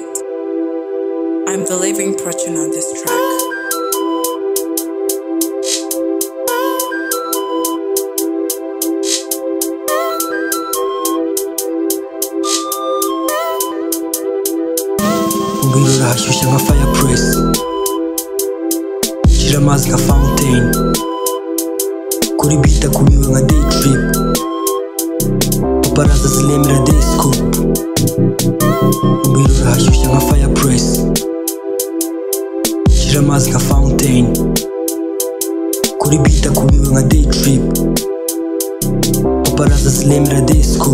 2808. I'm delivering Fortune on this track. ngwirura ashyushye nka fireplace gira amazi nka fountain kuri bita kubiwe nka day trip baraza ziremera disco ngwirura ashyushye nka fireplace gira amazi nka fountain kuri bita kubiwe nka day trip baraza ziremera disco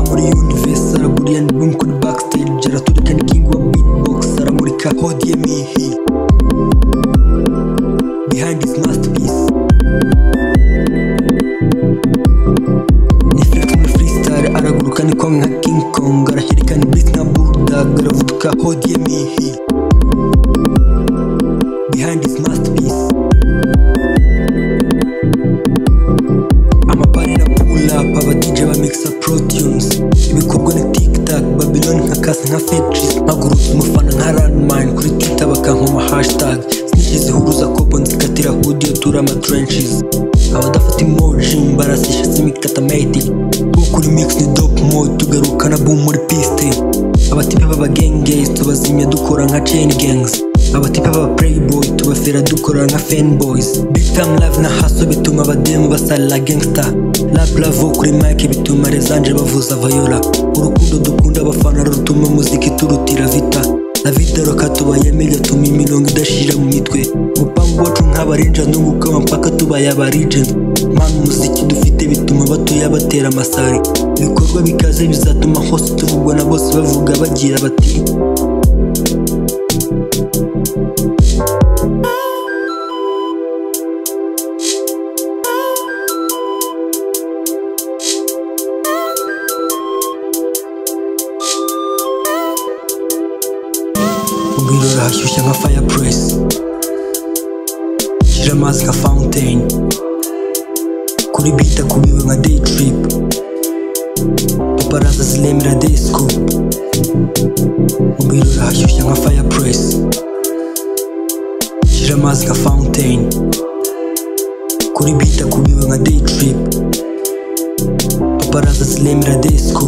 muri universe araguriya ni boom kuri backstage araturika ni king wa beatbox aramurika hodie mihi behind his masterpiece ni flirt muri freestyle araguruka ni kwanga nka king kong arahirika ni blitz nka bulldog aravuduka hodie mihi behind his masterpiece amabarira pull up aba DJ ba mixa pro tunes ibikorwa na tiktok babylon nka kasa nka fetris mpagurutse umufana nka landmine kuri twitter bakankoma hashtag snitch zihuruza kobo nzikatira audio tura ama trenches abadafata emoji mbarasisha simikatametic bwo kuri mix ni dope mode tugarukana boom muri piste abatipe baba gangs tubazimya dukora nka chain gangs abatipe baba playboy tubafera dukora nka fanboys big time live na haso bituma abademu basalira gangster rap lavo kuri mike bituma rezanje bavuza vayola urukundo dukunda abafana rutuma muziki turutira vita na vitero katubayemo igatuma imirongo idashira mu mitwe umupangu wacu nk'abarinja ndungukama mpaka tubaye abarijenti mpano umuziki dufite bituma batuya batera amasari ibikorwa bikaze bizatuma hose tuvugwa na bose bavuga bagira bati ubwirura hashyushya nka fireplace gira amazi nka fountain kuri bita kubiwe nka day trip paparaza ziremera disco ubwirura hashyushya nka fireplace gira amazi nka fountain kuri bita kubiwe nka day trip paparaza ziremera disco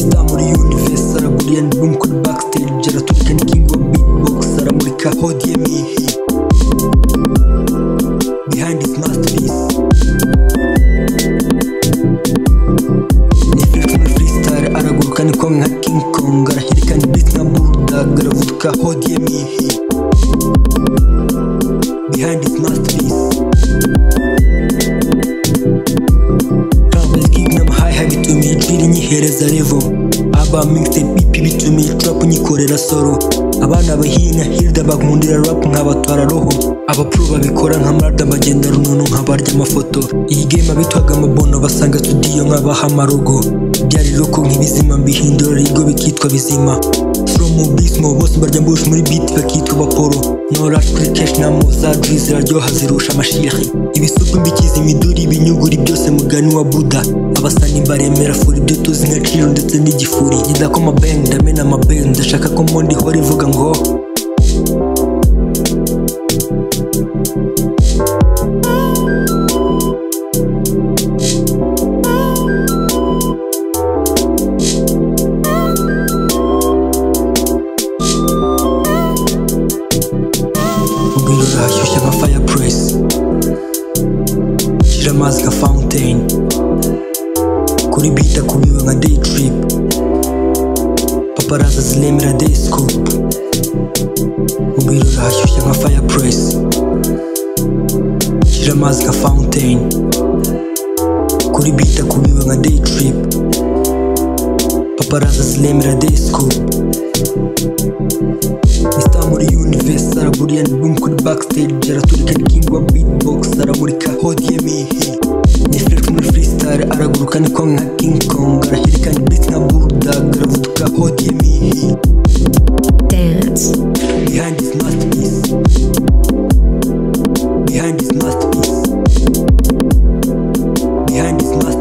Star muri universe araguriya ni boom kuri backstage araturika ni king wa beatbox aramurika hodie mihi behind his masterpiece ni flirt muri freestyle araguruka ni kwanga nka king kong arahirika ni beat nka bulldog aravuduka hodie mihi behind his masterpiece Travis King n'amahayiha bituma iyi drill inyihereza level aba mixtape EP bituma iyi trap nyikorera solo abana bahina hirda bankundira rap nkabatwara roho abapro babikora nka marda bagenda runono nkabarya amafoto iyi game abitwaga amabono basanga studio nk'abahamarugo byari loko nk'ibizima mbihindura ibigo bikitwa bizima from ubismo bose barya mbush muri beat bakitwa bapolo norash kuri cash na muza drill ziraryoha zirusha amashihi ibisupu imbikizi imiduri ibinyuguri byose mugani wa buda abasani baremera furi ibyo tuzi nka ciro ndetse n'igifuri ngidakoma bang ndamena amabeng ndashaka ko mondi ihora ivuga ngo ubwirura hashyushya nka fireplace gira amazi nka fountain kuri bita kubiwe nka day trip paparaza ziremera disco ubwirura hashyushya nka fireplace gira amazi nka fountain kuri bita kubiwe nka day trip paparaza ziremera disco Mr. muri universe araguriya ni boom kuri backstage araturika ni king wa beatbox aramurika hodie mihi ni flirt muri freestyle araguruka ni kwanga nka king kong arahirika ni blitz nka bulldog aravuduka hodie mihi dance, behind his masterpiece behind his masterpiece behind his masterpiece